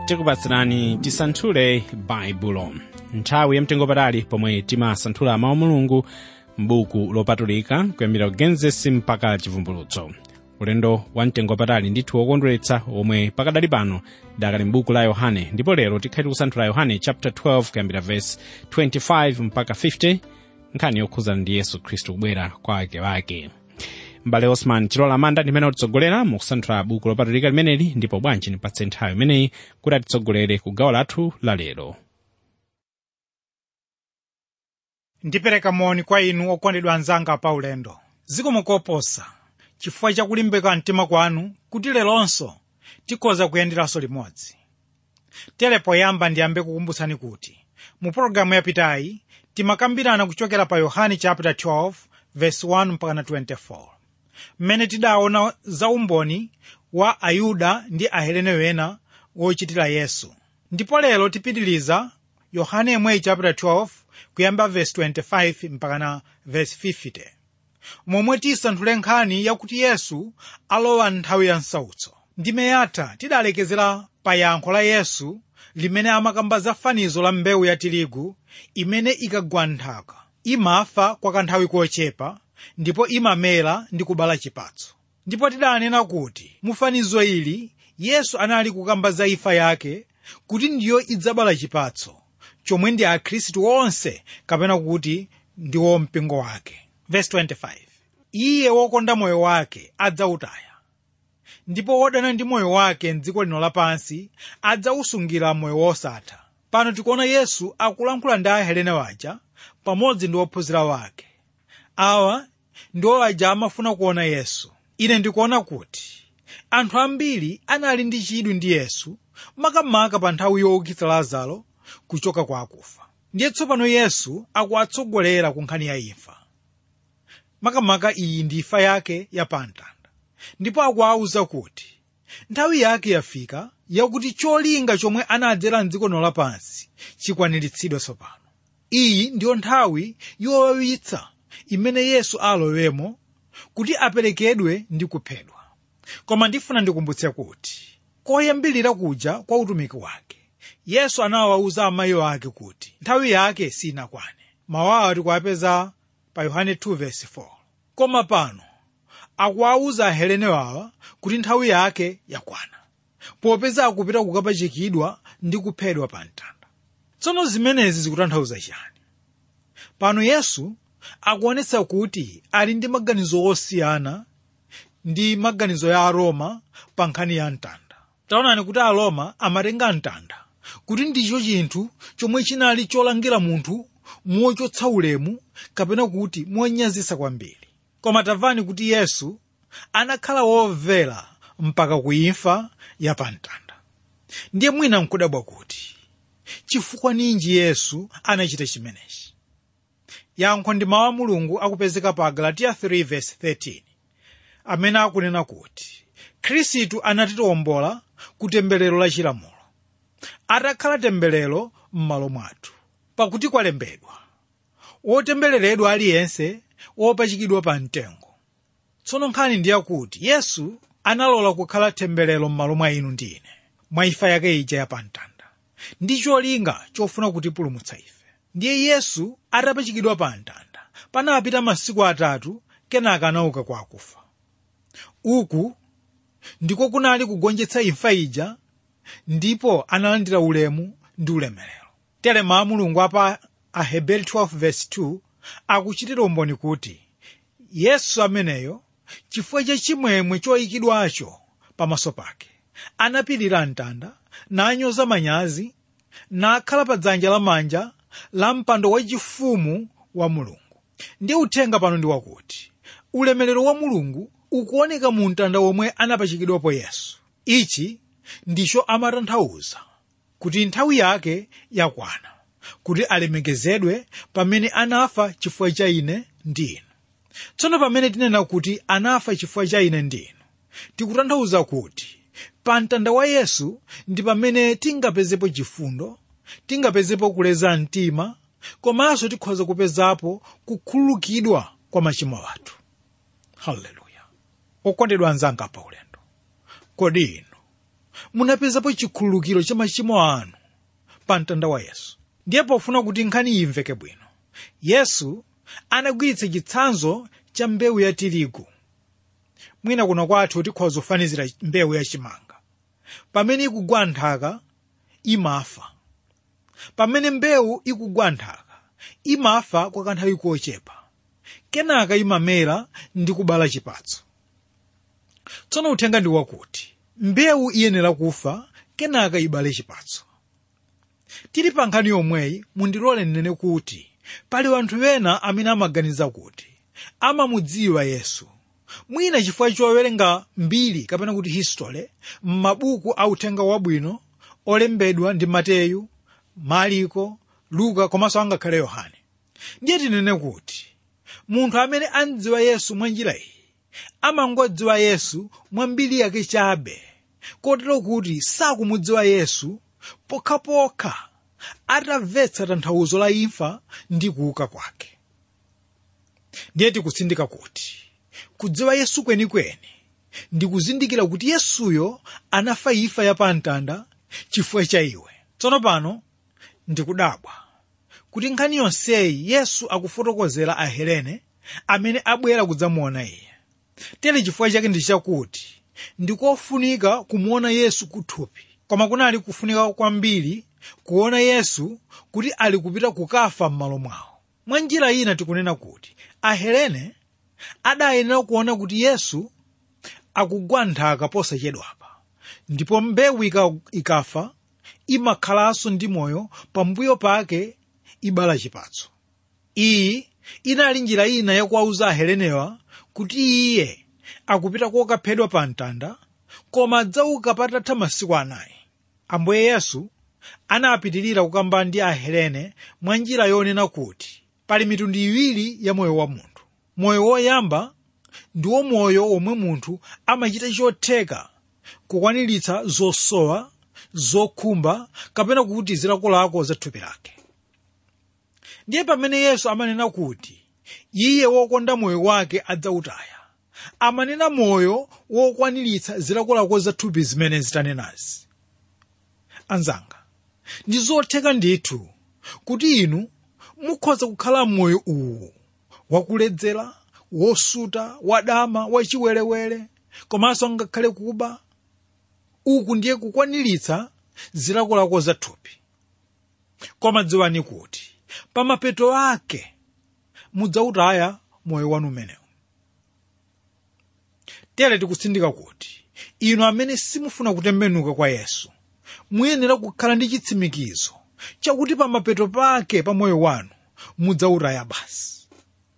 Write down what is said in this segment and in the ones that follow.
tikupatsirani tisanthule baibulo nthawi yamtengopatali pomwe timasanthula mawu mulungu m'buku lopatulika kuyambira kugenesi mpaka chivumbulutso ulendo wa mtengopatali ndithu wokondweretsa omwe pakadali pano dakali m'buku la yohane ndipo lero tikhati kusanthula yohane chapter 12 kuyambira verse 25 mpaka 50 nkhani yokhuzana ndi yesu khristu kubwera kwa akewake mbale osman chilola manda ndimene atitsogolera mukusanthula buku lopatulika limeneli ndipo bwanji nipatse nthawi imeneyi kuti atitsogolere ku gawo lathu la lero ndipereka moni kwa inu okondedwa anzanga pa ulendo zikomo koposa chifukwa chakulimbika mtima kwanu kuti leronso tikhoza kuyenderanso limodzi tere poyamba ndiyambe kukumbutsani kuti mu pologalamu yapitayi timakambirana kuchokera pa yohane chapter 12 verse 1 mpaka 24 mmene tidaona za umboni wa ayuda ndi ahelene wena wochitira yesu ndipo lero tipitiliza yohane yemweyi chapter 12 kuyamba verse 25 mpaka na verse 50 momwe tisanthule nkhani yakuti yesu alowa nthawi ya msautso ndime yatha tidalekezera pa yankho la yesu limene amakamba za fanizo la mbewu ya tirigu imene ikagwa nthaka imafa kwa kanthawi kochepa ndipo imamera ndi kubala chipatso ndipo tidanena kuti mu fanizo ili yesu anali kukamba za imfa yake kuti ndiyo idzabala chipatso chomwe ndi akhristu onse kapena kuti ndiwo mpingo wake Verse 25 iye wokonda moyo wake adzawutaya ndipo wodana ndi moyo wake mdziko lino lapansi adzawusungira moyo wosatha pano tikuona yesu akulankhula ndi ahelene waja pamodzi ndi ophunzira wake awa ndiwo aja amafuna kuona yesu ine ndikuona kuti anthu ambiri anali ndi chidwi ndi yesu makamaka pa nthawi youkitsa lazaro kuchoka kwa akufa ndiye tsopano yesu akuwatsogolera ku nkhani ya imfa makamaka iyi ndi imfa yake ya pamtanda ndipo akuwawuza kuti nthawi yake yafika yakuti cholinga chomwe anadzera mdziko lino lapansi chikwaniritsidwe tsopano iyi ndiyo nthawi yowawitsa imene yesu alowemo kuti aperekedwe ndi kuphedwa koma ndifuna ndikumbutse kuti koyambirira kuja kwa utumiki wake yesu anawawuza amayi ake kuti nthawi yake sinakwane mawawa tikuwapeza pa yohane 2:4 koma pano akuwawuza ahelene wawa kuti nthawi yake yakwana popeza akupita kukapachikidwa ndi kuphedwa pa mtanda tsono zimenezi zikutanthauza chani pano yesu akuonetsa kuti ali ndi maganizo osiyana ndi maganizo ya aroma pa nkhani ya mtanda taonani kuti aroma amatenga mtanda kuti ndicho chinthu chomwe chinali cholangira munthu mochotsa ulemu kapena kuti monyazisa kwambiri koma tamvani kuti yesu anakhala womvera mpaka kuimfa ya pamtanda ndiye mwina nkudabwa kuti chifukwa ninji yesu anachita chimenechi yankho ndi mawu a mulungu akupezeka pa galatiya 3:13 amene akunena kuti khristu anatiwombola ku temberero la chilamulo atakhala temberero m'malo mwathu pakuti kwalembedwa wotembereredwa aliyense wopachikidwa pa mtengo tsono nkhani ndi yakuti yesu analola kukhala temberero m'malo mwa inu ndi ine mwa imfa yake ija ya pamtanda ndi cholinga chofuna kutipulumutsa ife ndiye yesu atapachikidwa pa mtanda panapita masiku atatu kenaka anauka kwa akufa uku ndiko kunali kugonjetsa imfa ija ndipo analandira ulemu ndi ulemerero tere mawu mulungu apa aheberi 12:2 akuchitira umboni kuti yesu ameneyo chifukwa cha chimwemwe choyikidwacho pamaso pake anapirira mtanda nanyoza manyazi nakhala pa dzanja lamanja la mpando wachifumu wa mulungu ndiye uthenga pano ndi wakuti ulemerero wa mulungu ukuoneka mu mtanda womwe anapachikidwapo yesu ichi ndicho amatanthauza kuti nthawi yake yakwana kuti alemekezedwe pamene anafa chifukwa cha ine ndi inu tsono pamene tinena kuti anafa chifukwa cha ine ndi inu tikutanthauza kuti pa mtanda wa yesu ndi pamene tingapezepo chifundo tingapezepo kuleza mtima komanso tikhoza kupezapo kukhululukidwa kwa machimo athu haleluya okondedwa anzanga pa ulendo kodi inu munapezapo chikhululukiro cha machimo anu pa mtanda wa yesu ndiye pofuna kuti nkhani iyi imveke bwino yesu anagwiritsa chitsanzo cha mbewu ya tirigu mwina kuno kwathu tikhoza kufanizira mbewu yachimanga pamene ikugwa nthaka imafa pamene mbewu ikugwa nthaka imafa kwa kanthawi kochepa kenaka imamera ndi kubala chipatso tsono uthenga ndi wakuti mbewu iyenera kufa kenaka ibale chipatso tili pa nkhani yomweyi mundilole nnene kuti pali anthu ena amene amaganiza kuti amamudziwa yesu mwina chifukwa chowerenga mbiri kapena kuti history m'mabuku a uthenga wabwino olembedwa ndi mateyu mariko luka komanso angakhale yohane ndiye tinene kuti munthu amene andziwa yesu mwa njira iyi amangodziwa yesu mwa mbiri yake chabe kotero kuti sakumudziwa yesu pokhapokha atamvetsa tanthauzo la imfa ndi kuuka kwake ndiye tikutsindika kuti kudziwa yesu kwenikweni ndi kuzindikira kuti yesuyo anafa imfa yapamtanda chifukwa cha iwe tsono pano ndikudabwa kuti nkhani yonseyi yesu akufotokozera ahelene amene abwera kudzamuona iye tere chifukwa chake ndi chakuti ndikofunika kumuona yesu kuthupi koma kunali kufunika kwambiri kuona yesu kuti ali kupita kukafa m'malo mwawo mwa njira ina tikunena kuti ahelene adayenera kuona kuti yesu akugwa nthaka posachedwapa ndipo mbewu ikafa imakhalanso ndi moyo pambuyo pake ibala chipatso iyi inali njira ina yakuwauza ahelenewa kuti iye akupita kokaphedwa pa mtanda koma adzauka patatha masiku anayi ambuye yesu anapitirira kukamba ndi ahelene mwa njira yonena kuti pali mitundu iwiri ya moyo wa munthu moyo woyamba ndiwo moyo omwe munthu amachita chotheka kukwaniritsa zosowa zokhumba kapena kuti zilakolako za thupi lake ndiye pamene yesu amanena kuti iye wokonda moyo wake adzautaya amanena moyo wokwaniritsa zilakolako za thupi zimene zitanenazi anzanga ndi zotheka ndithu kuti inu mukhoza kukhala moyo uwu wakuledzera wosuta wadama wachiwerewere komanso ngakhale kuba uku ndiye kukwaniritsa zilakolako za thupi koma dziwani kuti pamapeto ake mudzautaya moyo wanu umenewu tere tikutsindika kuti inu amene simufuna kutembenuka kwa yesu muyenera kukhala ndi chitsimikizo chakuti pamapeto pake pa moyo wanu mudzautaya basi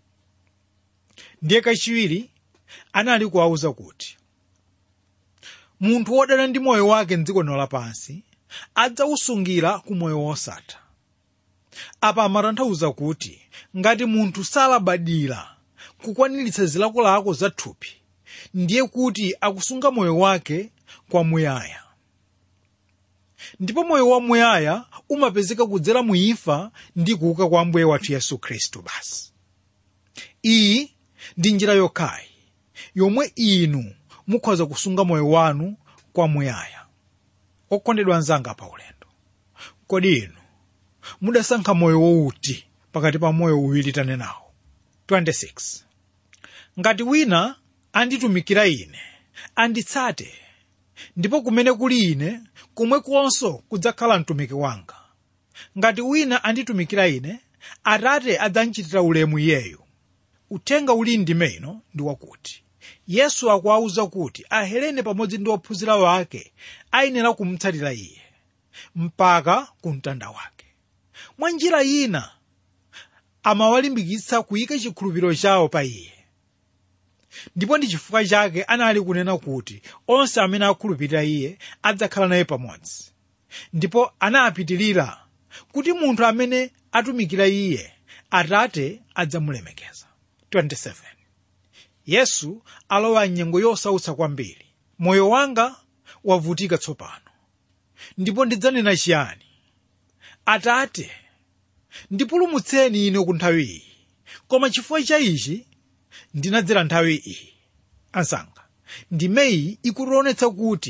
ndiye kachiwiri anali kuwauza kuti munthu wodana ndi moyo wake mdziko lino lapansi adzausungira ku moyo wosatha apa amatanthauza kuti ngati munthu salabadira kukwaniritsa zilakolako za thupi ndiye kuti akusunga moyo wake kwamuyaya ndipo moyo wamuyaya umapezeka kudzera mu imfa ndi kuuka kwa ambuye wathu yesu khristu basi iyi ndi njira yokhayi yomwe inu mukhoza kusunga moyo wanu kwamuyaya okondedwa anzanga pa ulendo kodi inu mudasankha moyo wouti pakati pa moyo uwiri tanenawo 26 ngati wina anditumikira ine anditsate ndipo kumene kuli ine kumwe konso kudzakhala mtumiki wanga ngati wina anditumikira ine atate adzandichitira ulemu iyeyo uthenga uli ndime ino ndi wakuti yesu akuwauza kuti ahelene pamodzi ndi ophunzira wake ayenera kumutsatira iye mpaka ku mtanda wake mwa njira ina amawalimbikitsa kuyika chikhulupiriro chawo pa iye ndipo ndi chifukwa chake anali kunena kuti onse amene akhulupirira iye adzakhala naye pamodzi ndipo anapitirira kuti munthu amene atumikira iye atate adzamulemekeza 27 yesu alowa mnyengo yosautsa kwambiri moyo wanga wavutika tsopano ndipo ndidzanena chiyani atate ndipulumutseni ine ku nthawi iyi koma chifukwa cha ichi ndinadzera nthawi iyi ansanga ndimeyi ikutionetsa kuti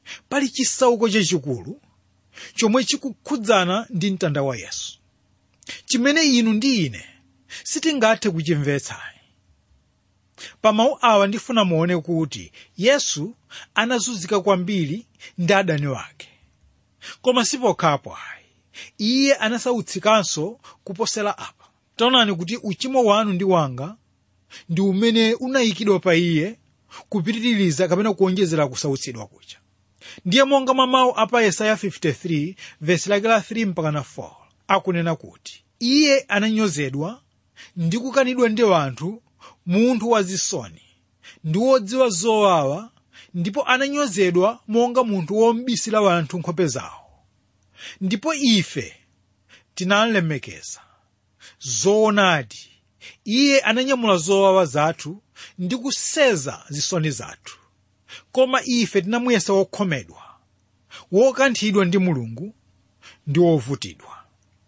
pali chisauko chachikulu chomwe chikukhudzana ndi mtanda wa yesu chimene inu ndi ine sitingathe kuchimvetsayi pa mawu awa ndifuna muone kuti yesu anazunzika kwambiri ndi adani wake koma sipokhapo ayi iye anasautsikanso kuposera apa taonani kuti uchimo wanu ndi wanga ndi umene unayikidwa pa iye kupitiriza kapena kuonjezera kusautsidwa kucha ndiye monga mwa mawu apa yesaya 53 vesi lake la 3 mpaka na 4 akunena kuti iye ananyozedwa ndi kukanidwa ndi anthu munthu wazisoni ndi wodziwa zowawa ndipo ananyozedwa monga munthu wombisira anthu nkhope zawo ndipo ife tinalemekeza zoonadi iye ananyamula zowawa zathu ndi kuseza zisoni zathu koma ife tinamuyesa wokhomedwa wokanthidwa ndi mulungu ndi wovutidwa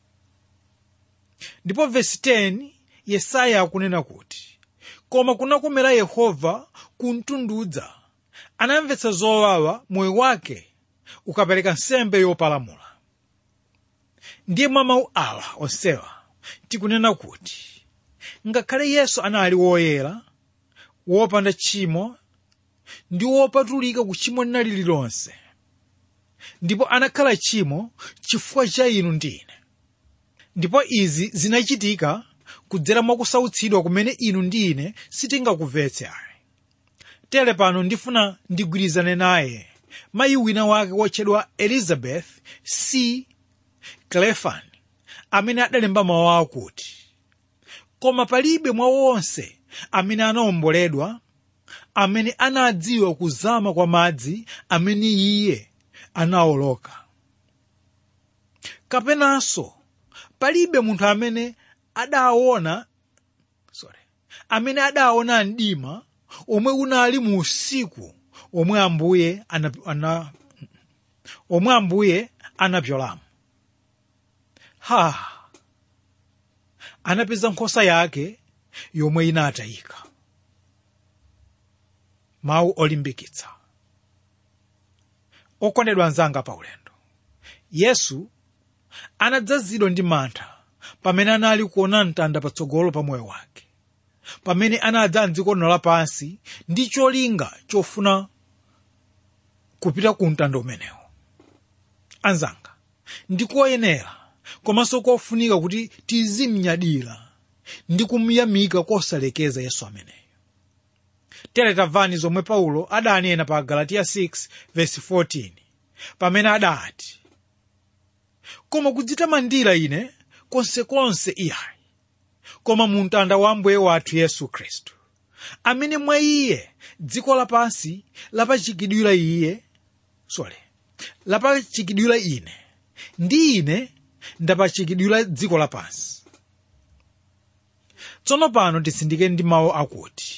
ndipo vesi 10 yesaya akunena kuti koma kunakomera yehova kuntundudza anamvetsa zowawa moyo wake ukapereka nsembe yopalamula ndiye mwa mawu awa onsewa tikunena kuti ngakhale yesu anali woyera wopanda tchimo ndi wopatulika ku tchimo linali lilonse ndipo anakhala tchimo chifukwa cha inu ndi ine ndipo izi zinachitika kudzera mwa kusautsidwa kumene inu ndi ine sitingakumvetse ayi tere pano ndifuna ndigwirizane naye mayi wina wake wotchedwa elizabeth c clefan amene adalemba mawu akuti koma palibe mwa wonse amene anawomboledwa amene anadziwa kuzama kwa madzi amene iye anawoloka kapenanso palibe munthu amene adaona sorry amene adaona mdima omwe unali mu usiku omwe ambuye ana, ana, omwe ambuye anapyolamo ha anapeza nkhosa yake yomwe inatayika mawu olimbikitsa okondedwa anzanga pa ulendo yesu anadzazidwa ndi mantha pamene anali kuona mtanda patsogolo pa moyo wake pamene anadza mdziko lino lapansi ndi cholinga chofuna kupita ku mtanda umenewo anzanga ndikoyenera komanso kofunika kuti tizimnyadira ndi kumuyamika kosalekeza yesu ameneyo tere tamvani zomwe paulo adanena pa galatiya 6 verse 14 pamene adati koma kudzitamandira ine konsekonse iyayi koma mu mtanda wa ambuye wathu yesu khristu amene mwa iye dziko lapansi lapachikidwira iye sorry lapachikidwira ine ndi ine ndapachikidwira dziko lapansi tsono pano tisindike ndi mawu akuti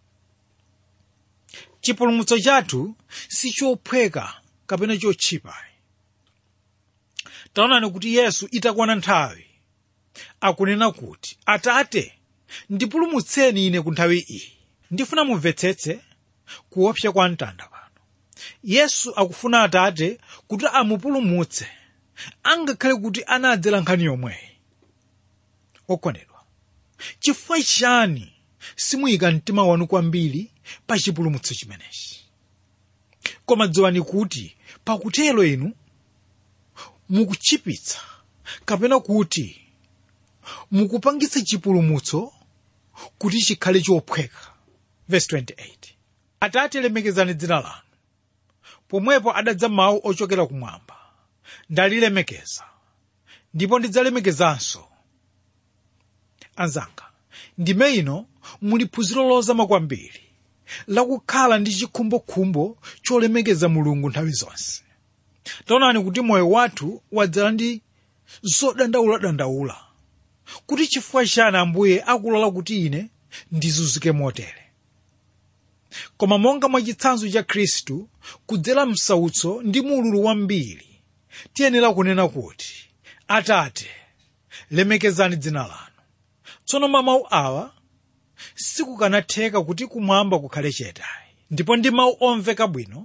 chipulumutso chathu si chophweka kapena chotchipa taonani kuti yesu itakwana nthawi akunena kuti atate ndipulumutseni ine ku nthawi iyi ndifuna mumvetsetse kuopsa kwa mtanda pano yesu akufuna atate kuti amupulumutse angakhale kuti anadzera nkhani yomweyi okondedwa chifukwa chani simuyika mtima wanu kwambiri pa chipulumutso chimenechi koma dziwani kuti pakutero inu mukuchipitsa kapena kuti mukupangitsa chipulumutso kuti chikhale chophweka verse 28 atate lemekezani dzina lanu pomwepo adadza mawu ochokera kumwamba ndalilemekeza ndipo ndidzalemekezanso anzanga ndime ino muli phunziro lozama kwambiri lakukhala ndi chikhumbokhumbo cholemekeza mulungu nthawi zonse taonani kuti moyo wathu wadzala ndi zodandauladandaula kuti chifukwa chani ambuye akulola kuti ine ndizunzike motere koma monga mwa chitsanzo cha khristu kudzera msautso ndi mululu wambiri tiyenera kunena kuti atate lemekezani dzina lanu tsono mwa mawu awa sikukanatheka kuti kumwamba kukhale chete ndipo ndi mawu omveka bwino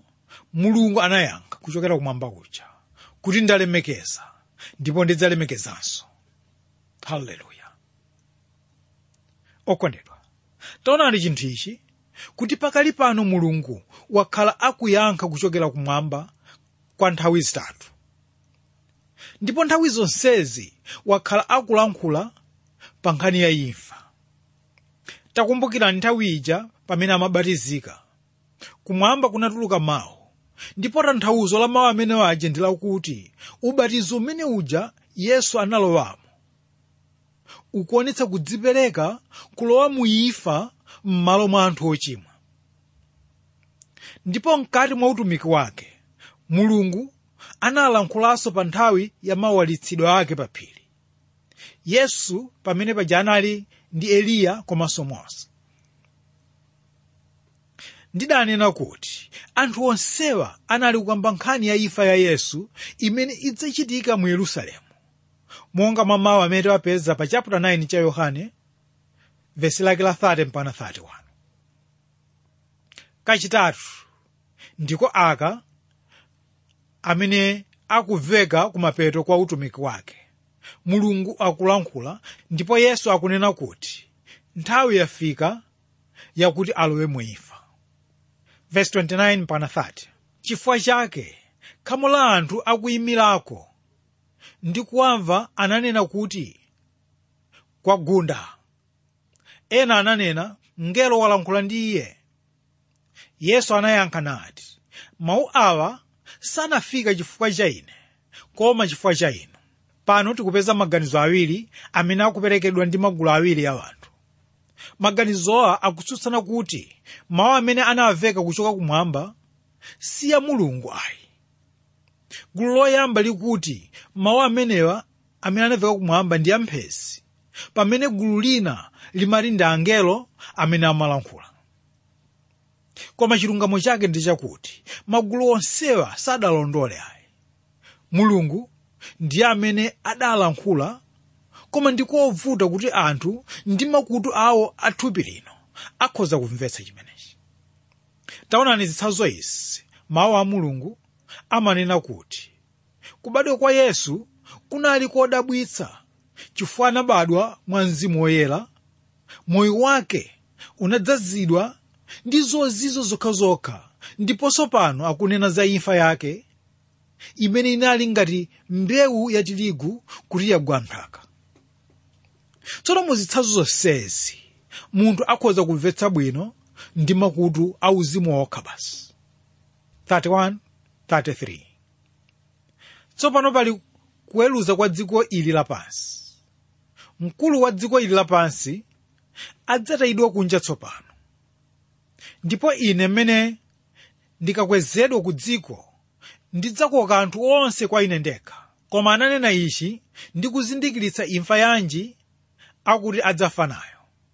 mulungu anayankha kuchokera kumwamba kuja kuti ndalemekeza ndipo ndidzalemekezanso haleluya okondedwa taonani chinthu ichi kuti pakali pano mulungu wakhala akuyankha kuchokera kumwamba kwa nthawi zitatu ndipo nthawi zonsezi wakhala akulankhula pa nkhani ya imfa takumbukirani nthawi ija pamene amabatizika kumwamba kunatuluka mawu ndipo tanthauzo la mawu amenewo aja ndi lakuti ubatizo umene uja yesu analowamo ukuonetsa kudzipereka kulowa mu imfa m'malo mwa anthu ochimwa ndipo mkati mwa utumiki wake mulungu analankhulanso pa nthawi ya mawalitsidwe ake pa phiri yesu pamene paja anali ndi eliya komanso mose ndidanena kuti anthu onsewa anali kukamba nkhani ya imfa ya yesu imene idzachitika mu yerusalemu monga mwa mawu amene tiwapeza pa chapter 9 cha yohane vesi lake la 30 mpaka 31 kachitatu ndiko aka amene akuveka kumapeto kwa utumiki wake mulungu akulankhula ndipo yesu akunena kuti nthawi yafika yakuti alowe mu imfa verse 29 mpaka 30 chifukwa chake khamu la anthu akuyimirako ndi kuwamva ananena kuti kwagunda ena ananena mngelo walankhula ndi iye yesu anayankha nati mawu awa sanafika chifukwa cha ine koma chifukwa cha inu pano tikupeza maganizo awiri amene akuperekedwa ndi magulu awiri ya anthu maganizowa akutsutsana kuti mawu amene anawaveka kuchoka kumwamba si ya mulungu ayi gulu loyamba likuti mawu amenewa amene anaveka kumwamba ndi amphezi pamene gulu lina limati ndi angelo amene amalankhula koma chilungamo chake ndi chakuti magulu onsewa sadalondole ayi mulungu ndiye amene adalankhula koma ndikovuta kuti anthu ndi makutu awo athupi lino akhoza kumvetsa chimenechi taonani zitsanzo izi mawu a mulungu amanena kuti kubadwa kwa yesu kunali kodabwitsa chifukwa anabadwa mwa mzimu woyera moyo wake unadzazidwa ndi zozizo zokhazokha ndiponso pano akunena za imfa yake imene inali ngati mbewu ya tirigu kuti yagwa nthaka tsono muzitsanzo zonsezi munthu akhoza kumvetsa bwino ndi makutu auzimu okha basi 31 33 tsopano pali kuweruza kwa dziko ili lapansi mkulu wa dziko ili lapansi adzatayidwa kunja tsopano ndipo ine mmene ndikakwezedwa ku dziko ndidzakoka anthu onse kwa ine ndekha koma ananena ichi ndi kuzindikiritsa imfa yanji akuti adzafa nayo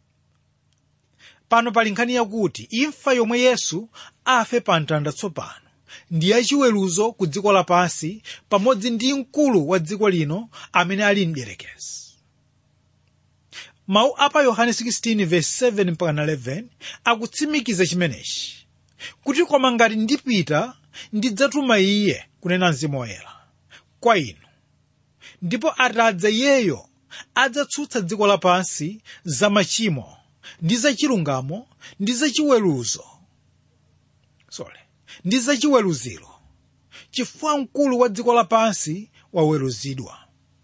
pano pali nkhani yakuti imfa yomwe yesu afe pa mtanda tsopano ndi yachiweruzo ku dziko lapansi pamodzi ndi mkulu wa dziko lino amene ali mdierekezi mawu apa yohane 16:7-11 akutsimikiza chimenechi kuti koma ngati ndipita ndidzatuma iye kunena mzimu woyera kwa inu ndipo atadza iyeyo adzatsutsa dziko lapansi za machimo ndi zachilungamo ndi zachiweruzo sorry ndi zachiweruziro chifukwa mkulu wa dziko lapansi waweruzidwa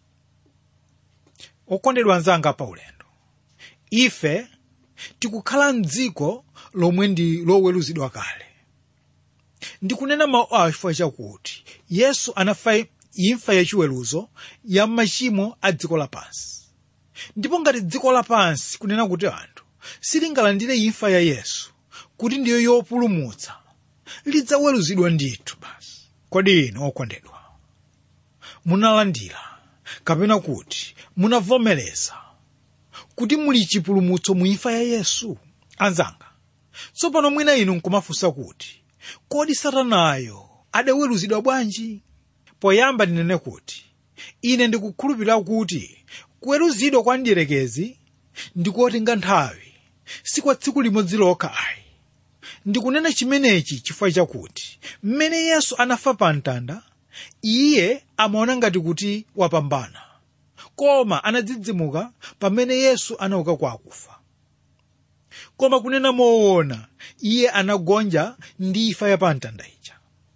okondedwa anzanga pa ulendo ife tikukhala mdziko lomwe ndi loweruzidwa kale ndikunena mawu awa chifukwa chakuti yesu anafa imfa yachiweruzo ya machimo a dziko lapansi ndipo ngati dziko lapansi kunena kuti anthu silingalandire imfa ya yesu kuti ndiyo yopulumutsa lidzaweruzidwa ndithu basi kodi inu okondedwa munalandira kapena kuti munavomereza kuti muli chipulumutso mu imfa ya yesu anzanga tsopano mwina inu nkumafunsa kuti kodi satanayo adaweruzidwa bwanji poyamba ndinene kuti ine ndikukhulupirira kuti kuweruzidwa kwa mdierekezi ndikotenga nthawi si kwa tsiku limodzi lokha ayi ndikunena chimenechi chifukwa chakuti mmene yesu anafa pa mtanda iye amaona ngati kuti wapambana koma anadzidzimuka pamene yesu anauka kwa akufa koma kunena moona iye anagonja ndi imfa ya pa mtanda ija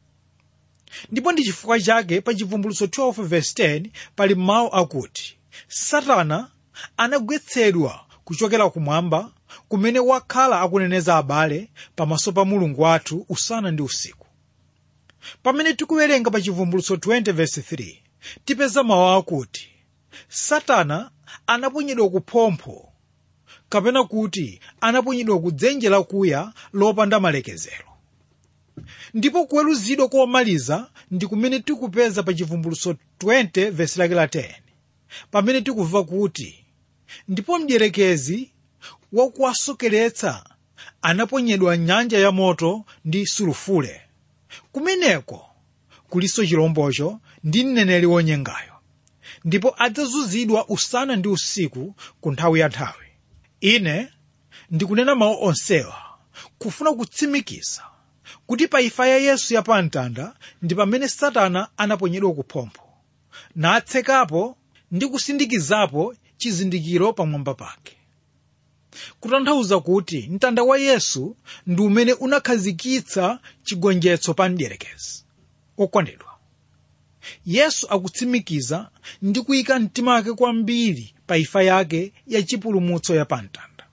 ndipo ndi chifukwa chake pa chivumbulutso 12 verse 10 pali mawu akuti satana anagwetsedwa kuchokera kumwamba kumene wakhala akuneneza abale pamaso pa mulungu wathu usana ndi usiku pamene tikuwerenga pa chivumbulutso 20 verse 3 tipeza mawu akuti satana anaponyedwa kuphompho kapena kuti anaponyedwa ku dzenje lakuya lopanda malekezero ndipo kuweruzidwa komaliza ndi kumene tikupeza pa chivumbulutso 20 vesi lake la 10 pamene tikumva kuti ndipo mdierekezi wakuwasokeretsa anaponyedwa nyanja ya moto ndi sulufule kumeneko kuliso chilombocho ndi mneneri wonyengayo ndipo adzazunzidwa usana ndi usiku ku nthawi ya nthawi ine ndikunena mawu onsewa kufuna kutsimikiza kuti pa imfa ya yesu ya pamtanda ndi pamene satana anaponyedwa kuphompho natsekapo ndi kusindikizapo chizindikiro pamwamba pake kutanthauza kuti mtanda wa yesu ndi umene unakhazikitsa chigonjetso pa mdierekezi okondedwa yesu akutsimikiza ndi kuyika mtima wake kwambiri pa imfa yake ya chipulumutso ya pamtanda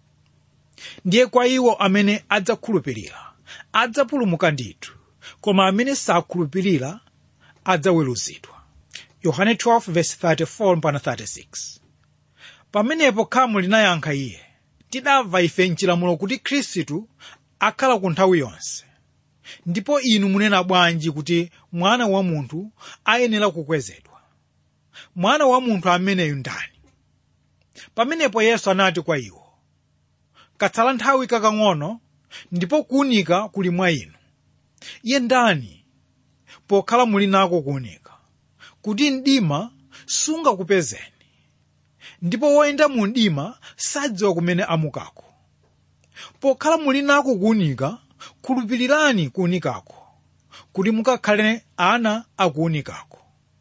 ndiye kwa iwo amene adzakhulupirira adzapulumuka ndithu koma amene sakhulupirira adzaweruzidwa yohane 12:34-36 pamenepo khamu linayankha iye tidamva ife mchilamulo kuti khristu akhala ku nthawi yonse ndipo inu munena bwanji kuti mwana wa munthu ayenera kukwezedwa mwana wa munthu ameneyu ndani pamenepo yesu anati kwa iwo katsala nthawi kakang'ono ndipo kuwunika kuli mwa inu iye ndani pokhala muli nako kuwunika kuti mdima sungakupezeni ndipo woyenda mu mdima sadziwa kumene amukako pokhala muli nako kuwunika khulupirirani kuwunikako kuti mukakhale ana akuwunikako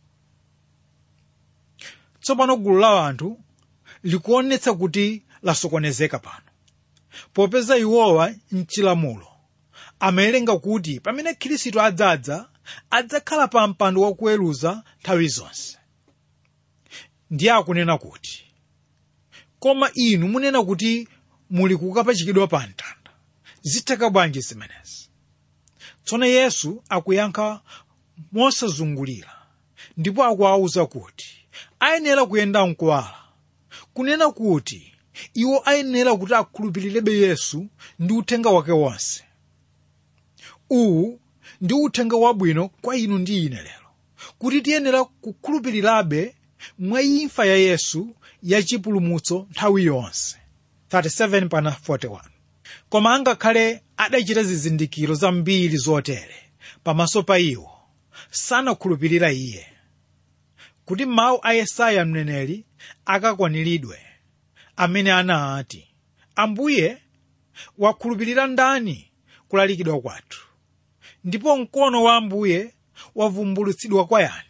tsopano gulu la anthu likuonetsa kuti lasokonezeka pano popeza iwowa mchilamulo amawerenga kuti pamene khristu adzadza adzakhala pa mpando wakuweruza nthawi zonse ndiye akunena kuti koma inu munena kuti muli kukapachikidwa pa mtanda zitheka bwanji zimenezi tsono yesu akuyankha mosazungulira ndipo akuwawuza kuti ayenera kuyenda mkuwala kunena kuti iwo ayenera kuti akhulupirirebe yesu ndi uthenga wake wonse uwu ndi uthenga wabwino kwa inu ndi ine lero kuti tiyenera kukhulupirirabe mwa imfa ya yesu yachipulumutso nthawi yonse 37 pana 41 koma angakhale adachita zizindikiro zambiri zotere pamaso pa iwo sanakhulupirira iye kuti mawu a yesaya mneneri akakwaniridwe amene anati ambuye wakhulupirira ndani kulalikidwa kwathu ndipo mkono wa ambuye wavumbulutsidwa kwa yani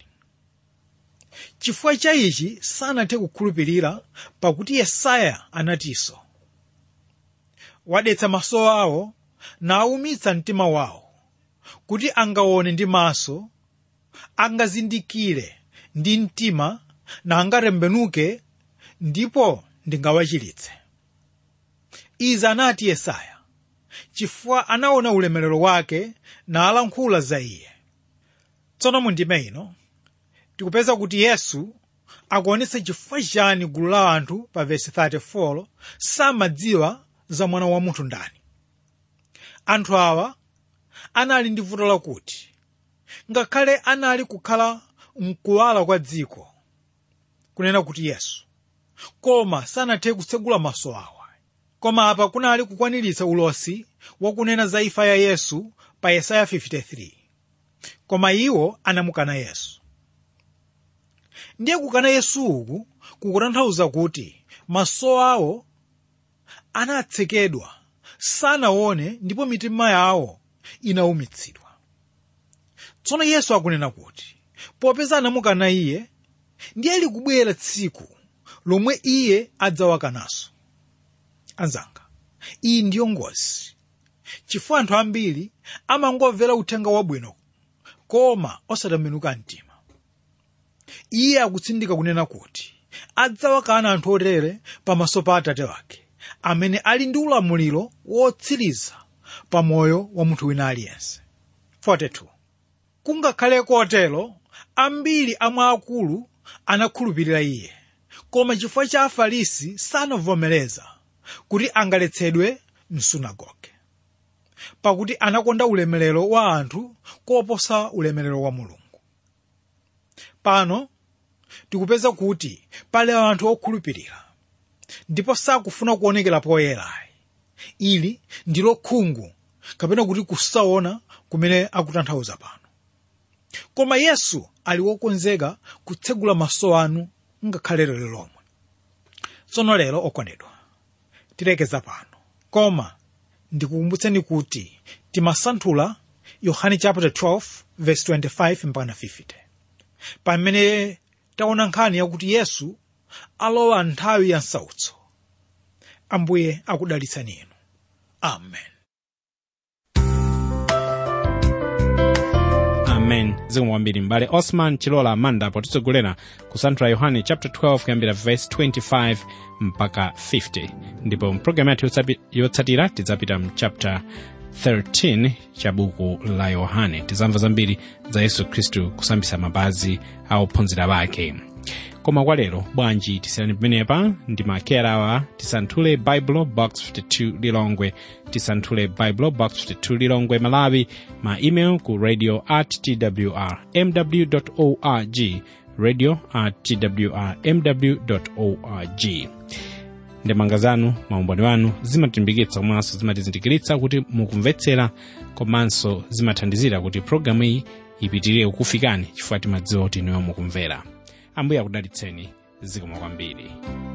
chifukwa cha ichi sanathe kukhulupirira pakuti yesaya anatinso wadetsa maso awo nawumitsa mtima wawo kuti angaone ndi maso angazindikire ndi mtima na angatembenuke ndipo ndingawachiritse izi anati yesaya chifukwa anaona ulemerero wake nalankhula za iye tsono mu ndime ino tikupeza kuti yesu akuonetsa chifukwa chani gulu la anthu pa vesi 34 samadziwa za mwana wa munthu ndani anthu awa anali ndi vuto lakuti ngakhale anali kukhala mkuwala kwa dziko kunena kuti yesu koma sanathe kutsegula maso awo koma apa kunali kukwaniritsa ulosi wakunena za imfa ya yesu pa yesaya 53 koma iwo anamukana yesu ndiye kukana yesu uku kukutanthauza kuti maso awo anatsekedwa sanaone ndipo mitima yawo inawumitsidwa tsono yesu akunena kuti popeza anamukana iye ndiye likubwera tsiku lomwe iye adzawakananso anzanga iyi ndiyo ngozi chifukwa anthu ambiri amangomvera uthenga wabwino koma osatembenuka mtima iye akutsindika kunena kuti adzawakana anthu otere pamaso pa atate wake amene ali ndi ulamuliro wotsiriza pa moyo wa munthu wina aliyense 42 kungakhale kotero ambiri amwe akulu anakhulupirira iye koma chifukwa cha afarisi sanavomereza kuti angaletsedwe msunagoge pakuti anakonda ulemerero wa anthu koposa ulemerero wa mulungu pano tikupeza kuti pali anthu okhulupirira ndipo sakufuna kuonekera poyera ili ndilo khungu kapena kuti kusaona kumene akutanthauza pano koma yesu ali wokonzeka kutsegula maso anu ngakhale lero lomwe tsono lero okondedwa tilekeza pano koma ndikukumbutseni kuti timasanthula yohane chapter 12 verse 25 mpaka 50 pamene taona nkhani yakuti yesu alowa nthawi ya msautso ambuye akudalitsani inu amen amen zikomo kwambiri m'bale osman chilola amanda potitsogolera kusanthula yohane chapter 12 kuyambira verse 25 mpaka 50 ndipo mpulogalamu yathu yotsapi- yotsatira tidzapita mu chapter 13 cha buku la yohane tizamva zambiri za yesu khristu kusambisa mapazi a ophunzira bake koma kwa lero bwanji tisiyani pamenepa ndi makera awa tisanthule bible box 52 lilongwe tisanthule bible box 52 lilongwe malawi ma email ku radio at twr mw org radio at twr mw org ndemanga zanu maumboni wanu zimatilimbikitsa komanso zimatizindikiritsa kuti mukumvetsera komanso zimathandizira kuti pologalamu iyi ipitirire kukufikani chifukwa timadziwa kuti inuyo mukumvera ambuye akudalitseni zikomo kwambiri